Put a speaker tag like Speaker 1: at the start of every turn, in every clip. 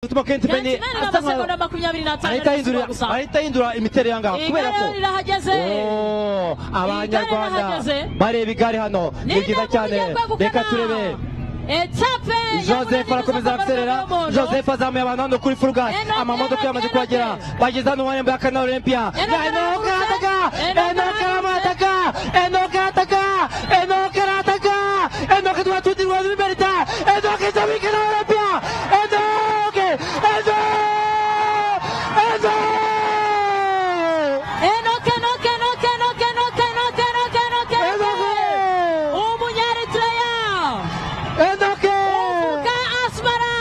Speaker 1: umutima
Speaker 2: kenshi
Speaker 1: kentipeni
Speaker 2: imena
Speaker 1: asa nkaho
Speaker 2: amasegonda makumyabiri n'atanu
Speaker 1: ahita
Speaker 2: ari
Speaker 1: ahindura
Speaker 2: gusiba gusa
Speaker 1: ahita ahindura imiterere aha ngaha kubera
Speaker 2: igare
Speaker 1: ko
Speaker 2: rirahageze
Speaker 1: Oh, abanyarwanda
Speaker 2: rirahagaze.
Speaker 1: bareba igare hano ni byiza cyane reka turebe
Speaker 2: etape
Speaker 1: joseph arakomeza araserera joseph azamuye abantu hano kuri furugasi
Speaker 2: Enoch
Speaker 1: amamodoka yamaze
Speaker 2: Enoch
Speaker 1: kuhagera
Speaker 2: Enoch.
Speaker 1: bageze hano mu marembo ya kanal olympia
Speaker 2: Enoch
Speaker 1: enokarataka
Speaker 2: Enoch
Speaker 1: enokarataka enokarataka enokarataka enoke twatudirwa liberta enoke izabikana olympia enoke enoke enoke
Speaker 2: enoke enoke enoke enoke enoke enoke enoke enoke enoke
Speaker 1: Enoke!
Speaker 2: umunyaritreya
Speaker 1: Enoke!
Speaker 2: uvuka asmara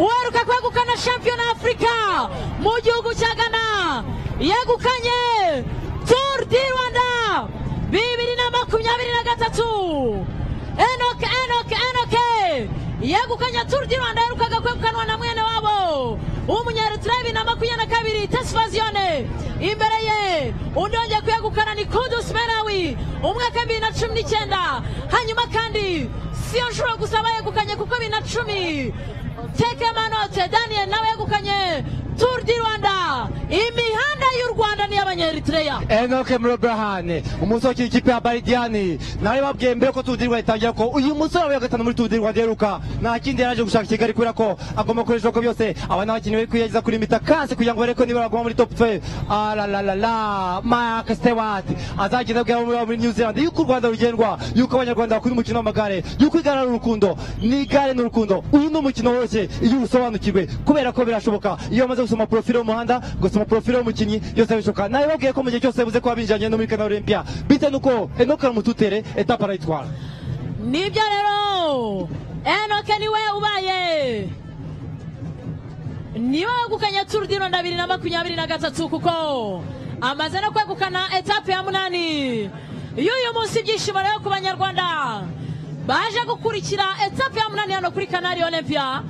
Speaker 2: uheruka kwegukana shampiyona afurika mu gihugu cya gana yegukanye turu di rwanda bibiri na makumyabiri na gatatu enoke enoke enoke yegukanye turu di rwanda yaherukaga kwegukanwa na mwene wabo w'umunyaritira bibiri na makumyabiri na kabiri tesifaziyone imbere ye undi wongeye kuyegukana ni kudusi merawi umwaka bibiri na cumi n'icyenda hanyuma kandi siyo nshuro gusa bayegukanye kuko bibiri na cumi teke manote daniel nawe yegukanye turu di rwanda imihanda y'u rwanda n'iy'abanyaritreya
Speaker 1: Enoke Mrobrahane umunsi wakira ikipe ya Baridiani nari babwiye mbere ko tudirwa itangira ko uyu musore wabaye wa gatanu muri tudirwa ndiheruka nta kindi yaraje gushaka Kigali kubera ko agomba gukoresha uko byose aba n'abakinnyi bari kwiyageza kuri mitakasi kugira ngo barebe ko niba baguma muri top 5 aralalala Mark Stewart azagenda abwira abo muri abo muri New Zealand yuko u Rwanda rugendwa yuko abanyarwanda bakunda umukino w'amagare yuko igare ari urukundo n'igare ni urukundo uyu ni umukino woroshye iyo usobanukiwe kubera ko birashoboka iyo bamaze gusoma porofile y'umuhanda gusoma porofile y'umukinnyi byose bishoboka nawe babwiye ko mu gihe cyose yabuze kuba binjiranye no muri kana olympia bitewe n'uko enoka mututere etapa arayitwara
Speaker 2: nibyo rero enoke niwe ubaye niwe wegukanye turu di rwanda bibiri na makumyabiri na gatatu kuko amaze no kwegukana etape ya munani y'uyu munsi ibyishimo rero ku banyarwanda baje gukurikira etape ya munani hano kuri kanari olympia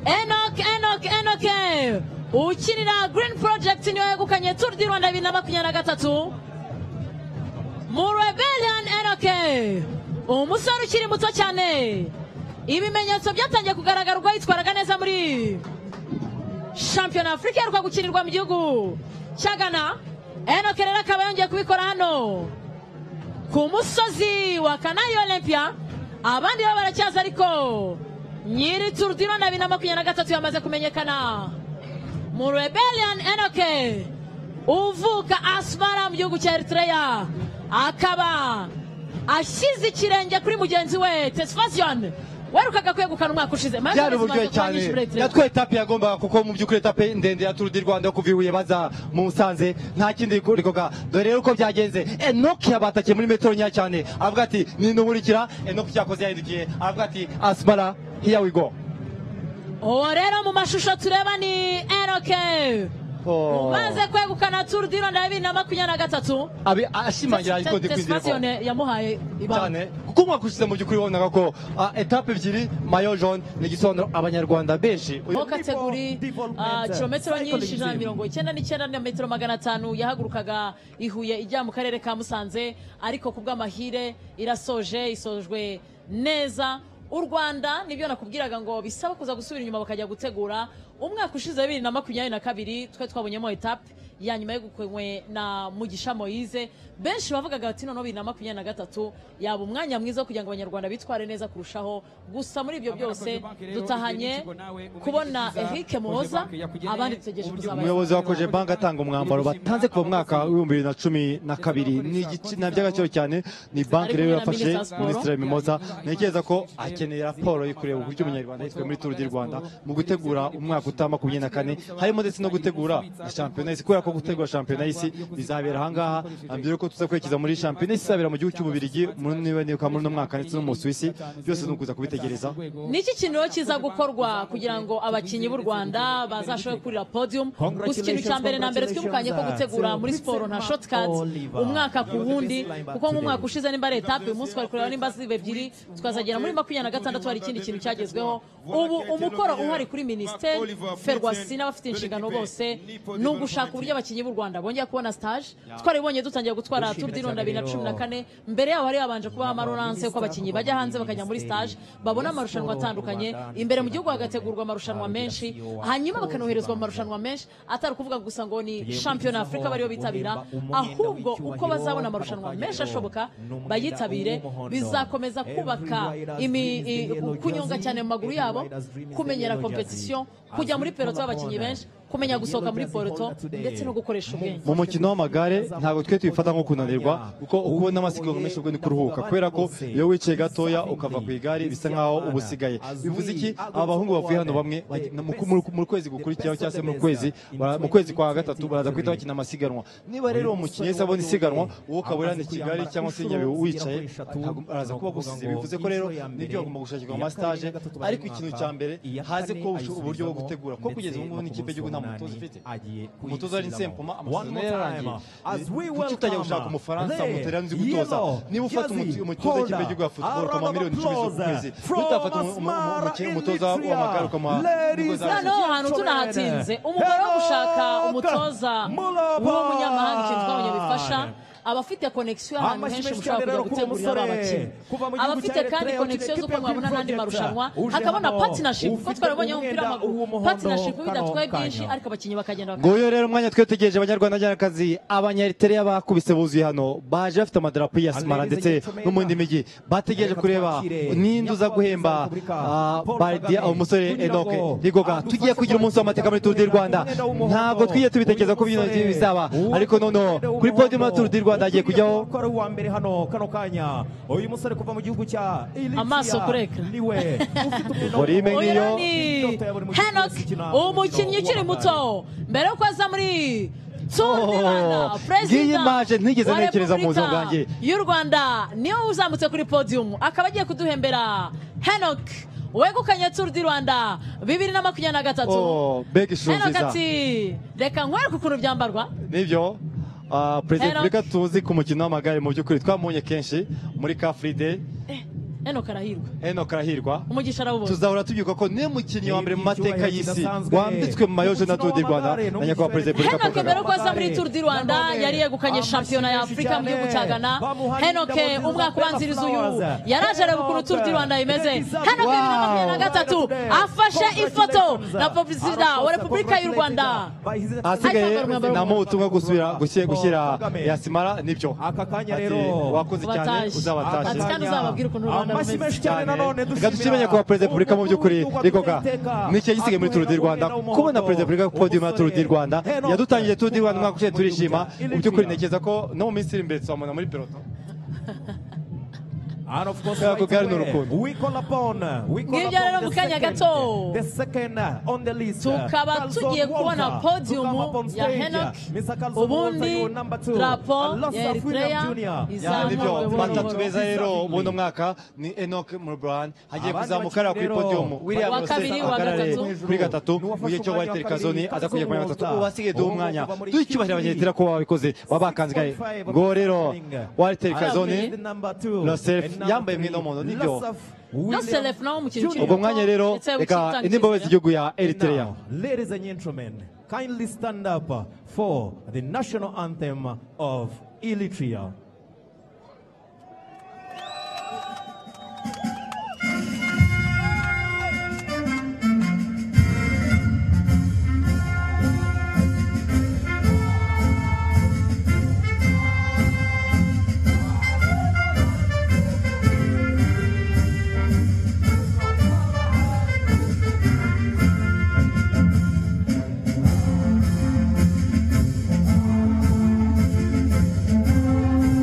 Speaker 2: enoke enoke enoke ukinira green project niwe wegukanye turu di rwanda bibiri na makumyabiri na gatatu mu rebellion enoke umusore ukiri muto cyane ibimenyetso byatangiye kugaragara ubwo yitwaraga neza muri shampiyona afurika iheruka gukinirwa mu gihugu cya gana enoke rero akaba yongeye kubikora hano ku musozi wa kanayi olympia abandi bo baracyaza ariko nyiri turu di rwanda bibiri na makumyabiri na gatatu yamaze kumenyekana mu rebellion enoke uvuka asmara mu gihugu cya eritreya akaba ashyize ikirenge kuri mugenzi we tesifasiyoni werukaga kwegukana umwaka ushize Maze
Speaker 1: byari
Speaker 2: amaze
Speaker 1: uburyohe
Speaker 2: kuba
Speaker 1: cyane
Speaker 2: nyinshi muri Eritrea.
Speaker 1: natwe etape yagombaga kuko mu by'ukuri etape ndende ya turu di rwanda yo kuva ibuye baza mu musanze nta kindi rikoga dore rero uko byagenze enoki yabatakiye muri metero nkeya cyane avuga ati ninumurikira enoki cyakoze yahindukiye avuga ati asmara here we go
Speaker 2: uwo rero mu mashusho tureba ni eroke
Speaker 1: Oh.
Speaker 2: umaze kwegukana turu di rwanda ya bibiri na makumyabiri na gatatu
Speaker 1: Abi- ashimangira ariko ndi kwizera ko
Speaker 2: tesifasiyoni yamuhaye ibanga
Speaker 1: cyane kuko umwaka ushize mu by'ukuri wabonaga ko ah, etape ebyiri mayo jaune ni igisobanuro abanyarwanda benshi
Speaker 2: aho kategori ah, kilometero nyinshi ijana na mirongo icyenda n'icyenda na metero magana atanu yahagurukaga i Huye ijya mu karere ka musanze ariko ku bw'amahire irasoje isojwe neza u rwanda nibyo nakubwiraga ngo bisaba kuza gusubira inyuma bakajya gutegura umwaka ushize bibiri na makumyabiri na kabiri twe twabonyemo etape ya nyuma yegukanywe na mugisha moyize benshi bavugaga bati noneho bibiri na makumyabiri na gatatu yaba umwanya mwiza wo kugira ngo abanyarwanda bitware neza kurushaho gusa muri ibyo byose dutahanye kubona erike muhoza abandi dutegereje kuzabazwa
Speaker 1: umuyobozi wa koje banki atanga umwambaro batanze kuva mu mwaka w'ibihumbi bibiri na cumi na kabiri ni igitsina by'agaciro cyane ni banki rero yafashe minisitiri mimoza ntekereza ko akeneye raporo yo kureba uburyo umunyarwanda yitwaye muri turu di rwanda mu gutegura umwaka utaha makumyabiri na kane harimo ndetse no gutegura shampiyona y'isi kubera ko gutegura shampiyona y'isi bizabera ahangaha mbere yuko tuza kwerekeza muri shampiyona y'isi izabera mu gihugu cy'ububirigi muri niba nibuka muri uno mwaka ndetse no mu Suwisi byose ni ukuza kubitegereza
Speaker 2: ni iki kintu rero kiza gukorwa kugira ngo abakinnyi b'u rwanda bazashobore kurira podium gusa ikintu cya mbere na mbere twimukanye ko gutegura muri siporo nta shortcuts umwaka ku wundi kuko nk'umwaka ushize nimba ari etape uyu munsi twari kureba nimba ziba ebyiri tukazagera muri makumyabiri na gatandatu hari ikindi kintu cyagezweho ubu umukoro uhari kuri minisiteri ferwasi n'abafite inshingano bose ni ugushaka uburyo y'abakinnyi b'u rwanda bongeye kubona stage twarabibonye dutangiye gutwara tour du rwanda bibiri na cumi na kane mbere yaho hari habanje kubaho amaronanse ko abakinnyi bajya hanze bakajya muri stage babona amarushanwa atandukanye imbere mu gihugu hagategurwa amarushanwa menshi hanyuma bakanoherezwa mu marushanwa menshi atari ukuvuga gusa ngo ni shampiyona afurika bariyo bitabira ahubwo uko bazabona amarushanwa menshi ashoboka bayitabire bizakomeza kubaka imi- i- kunyonga cyane mu maguru yabo kumenyera kompetisiyo kujya muri peloto y'abakinnyi benshi kumenya gusohoka muri peloto ndetse no gukoresha ubwenge
Speaker 1: mu mukino w'amagare ntabwo twe tubifata nko kunanirwa kuko uba ubona amasiganwa menshi ubwo ni kuruhuka kubera ko iyo wicaye gatoya ukava ku igare bisa nkaho uba usigaye bivuze iki aba bahungu bavuye hano bamwe bagi- na- mu- mu- mu kwezi gukurikiyeho cyangwa se mu kwezi bara- mu kwezi kwa gatatu baraza guhita bakina amasiganwa niba rero uwo mukinnyi wese abona isiganwa wowe ukaba uri hano i kigali cyangwa se i nyabihu wicaye atago- araza kuba gusize bivuze ko rero nibyo bagomba gushakirwa amasitaje ariko ikintu cya mbere haze ko busho- uburyo bwo gutegura kuko kugeza ubu ngubu n'ikipe y'igihugu nta mutoza ifite umutoza ari nsempoma amasezerano ye yararangiye kuki utajya gushaka umufaransa mutera nzi gutoza niba ufata umuti- umutoza w'ikipe y'igihugu ya futuboro ukamuha miliyoni icumi zo ku kwezi utafata umu- umu- umu- umukinnyi umutoza w'amagare ukamuha miliyoni za-
Speaker 2: noneho ahantu tunahatinze umugore wo gushaka umutoza w'umunyamahanga ikintu twabonye bifasha abafite konegisiyo ahantu henshi mushobora kujya gutegurira ba bakinnyi abafite kandi konegisiyo z'uko mwabona n'andi marushanwa hakabona patinashipu kuko twarabonyeho umupira w'amaguru patinashipu bidatwaye byinshi ariko abakinnyi bakagenda bakagenda
Speaker 1: nguyu rero umwanya twitegereje abanyarwanda njyanakazi abanyariteri bakubise buzuye hano baje bafite amadarapo ya simara ndetse no mu yindi mijyi bategereje kureba ninde uza guhemba ah, bardia ah, umusore enoke rigoga tugiye kugira umunsi w'amateka muri turu di rwanda ntabwo twigiye tubitekereza ko bino bizaba ariko noneho kuri podium ya turu di rwanda hagiye kujyaho
Speaker 3: ko ari uwa mbere hano kano kanya uyu musore kuva mu gihugu cya Ilikia
Speaker 2: Amaso kuri ekara.
Speaker 3: niwe ufite umwenda
Speaker 1: Orime
Speaker 3: w'umuhondo.
Speaker 1: niyo.
Speaker 2: uyu ni henok umukinnyi ukiri muto mbere yo kuza muri Tour du Rwanda,
Speaker 1: Oh, ngiyi
Speaker 2: perezida
Speaker 1: image ntigeze
Speaker 2: wa
Speaker 1: ntekereza mu buzima
Speaker 2: Repubulika
Speaker 1: bwanjye.
Speaker 2: y'u rwanda niwe uzamutse kuri podium akaba agiye kuduhembera henok wegukanye Tour du rwanda bibiri na makumyabiri na gatatu
Speaker 1: Oh, bega ishusho
Speaker 2: henok
Speaker 1: nziza
Speaker 2: ati reka nkwereke ukuntu byambarwa
Speaker 1: nibyo ah, perezida
Speaker 2: Henok.
Speaker 1: repubulika tuzi ku mukino w'amagare mu by'ukuri twamubonye kenshi muri ka fride
Speaker 2: henok arahirwa
Speaker 1: enoke arahirwa
Speaker 2: umugisha arawubonye
Speaker 1: tuzahora tubyuka ko niwe mukinnyi wa mbere mu mateka y'isi
Speaker 3: Icyubahiro
Speaker 1: wambitswe mu mayojo na Tour du Rwanda
Speaker 3: kidasanzwe.
Speaker 1: na nyakubahwa perezida wa repubulika paul
Speaker 2: henoke mbere
Speaker 1: kagame
Speaker 2: yuko aza muri turu di rwanda yari yegukanye shampiyona ya afurika mu gihugu cya ghana henoke umwaka ubanziriza uyu yaraje areba ukuntu turu di rwanda imeze henoke bibiri na makumyabiri na gatatu afashe ifoto na perezida wa repubulika y'u rwanda
Speaker 1: ahasigaye
Speaker 2: Ariko agarura
Speaker 1: namuha ubutumwa bwo gusubira gushye- gushyira
Speaker 3: Kagame.
Speaker 1: yasimara nibyo
Speaker 3: Aka kanya
Speaker 1: Ati,
Speaker 3: rero
Speaker 1: wakoze cyane
Speaker 2: Wataje.
Speaker 1: uzabatashe
Speaker 2: Ati, kandi uzababwire ukuntu u Rwanda
Speaker 3: amashyi
Speaker 2: rumeze.
Speaker 3: menshi cyane nanone
Speaker 1: reka dushimire nyakubahwa perezida wa repubulika mu by'ukuri rikoga nicyo gisigaye muri turu di rwanda kubona perezida wa repubulika ku podium ya turu di rwanda yadutangiye turu di rwanda umwaka ushize turishima mu by'ukuri ntekereza ko no mu minsi iri imbere tuzamubona muri peloto Kubera ko gare ni urukundo.
Speaker 2: Ngibyo
Speaker 3: ngibyo
Speaker 2: rero mu kanya gato. Tukaba tugiye kubona podium ya Henok, ubundi drapo ya Eritrea iza-
Speaker 1: Ya,
Speaker 2: Nibyo,
Speaker 1: nibyo
Speaker 2: Nibyo,
Speaker 1: batatu beza
Speaker 3: nibyo.
Speaker 1: rero buno mwaka ni enoc murburan hagiye
Speaker 3: Abandi
Speaker 1: kuzamuka areba kuri
Speaker 3: bakinnyi
Speaker 1: podium
Speaker 3: rero,
Speaker 1: william
Speaker 2: wa
Speaker 1: Rosset
Speaker 2: kabiri, wa
Speaker 1: ahagarare
Speaker 2: gatatu.
Speaker 1: kuri gatatu mu gihe cyo
Speaker 3: N'uwafashe
Speaker 1: walter
Speaker 3: umwanya wa
Speaker 1: kazoni
Speaker 3: kabiri,
Speaker 1: aza kujya ku mwanya wa gatatu
Speaker 3: Kazoni
Speaker 1: ubu hasigaye duhe
Speaker 3: ubu
Speaker 1: umwanya
Speaker 3: kuva muri
Speaker 1: tuyikibahira
Speaker 3: Kigali.
Speaker 1: abanyaritera kuba babikoze babakanzgaye
Speaker 3: 6.5
Speaker 1: ngo rero walter kazoni
Speaker 2: Arabamenye.
Speaker 1: Lasef yambaye umwenda w'umuhondo, nibyo.
Speaker 2: Lasef nawe umukinnyi ukiri
Speaker 1: ubwo mwanya rero
Speaker 2: Ndetse
Speaker 1: reka
Speaker 2: ubushitani
Speaker 1: indimbabwe
Speaker 2: kizigira.
Speaker 1: z'igihugu ya eritrea
Speaker 3: Ladies and gentlemen, kindly stand up for the national anthem of Eritrea.
Speaker 4: Thank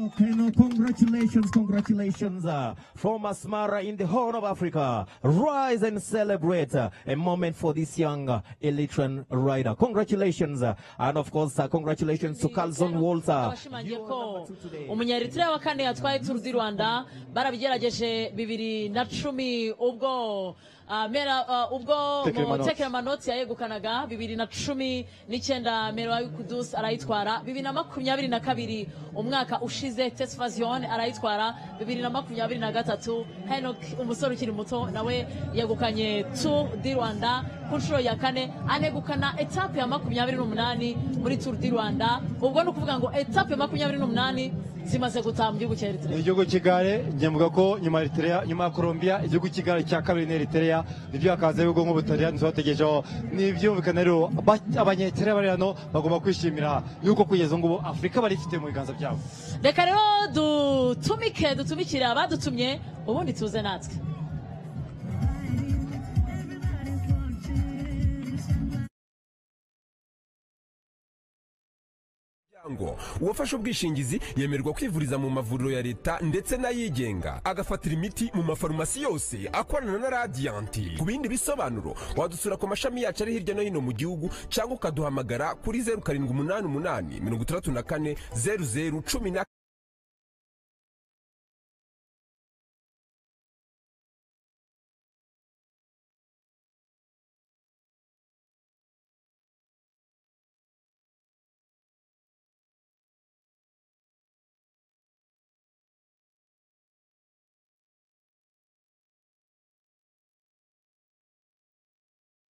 Speaker 3: Okay, now congratulations, congratulations, uh, from Asmara in the Horn of Africa. Rise and celebrate uh, a moment for this young uh, Elytran rider. Congratulations, uh, and of course, uh, congratulations to Carlson Walter.
Speaker 2: bashimangiye ko umunyaritira wa kane yatwaye turu di rwanda barabigerageje bibiri na cumi ubwo ah, mera ah, ubwo
Speaker 1: Tekere Manotsi.
Speaker 2: mutekeramanoti yayegukanaga bibiri na cumi n'icyenda mera kudusi arayitwara bibiri na makumyabiri na kabiri umwaka ushize tesifaziyoni arayitwara bibiri na makumyabiri na gatatu henok umusore ukiri muto nawe yegukanye tu di rwanda ku nshuro ya kane anegukana etape ya makumyabiri n'umunani muri turu di rwanda ubwo ni ukuvuga ngo etape ya makumyabiri n'umunani zimaze gutaha mu gihugu cya eritrea
Speaker 1: igihugu cy'igare njye mvuga ko nyuma ya Eritrea nyuma ya Colombia igihugu cy'igare cya kabiri ni Eritrea nibyo hakaza ibigo nk'ubutaliyani twategejeho nibyumvikana rero abanyetere bari hano bagomba kwishimira yuko kugeza ubu ngubu Afurika barifite mu biganza byabo
Speaker 2: reka rero dutumike dutumikire abadutumye ubundi tuze natwe
Speaker 4: ngo uwafashe ubwishingizi yemererwa kwivuriza mu mavuriro ya leta ndetse n'ayigenga agafatira imiti mu mafarumasi yose akorana na radiyanti ku bindi bisobanuro wadusura ku mashami yacu ari hirya no hino mu gihugu cyangwa ukaduhamagara kuri zeru karindwi umunani umunani mirongo itandatu na kane zeru zeru cumi na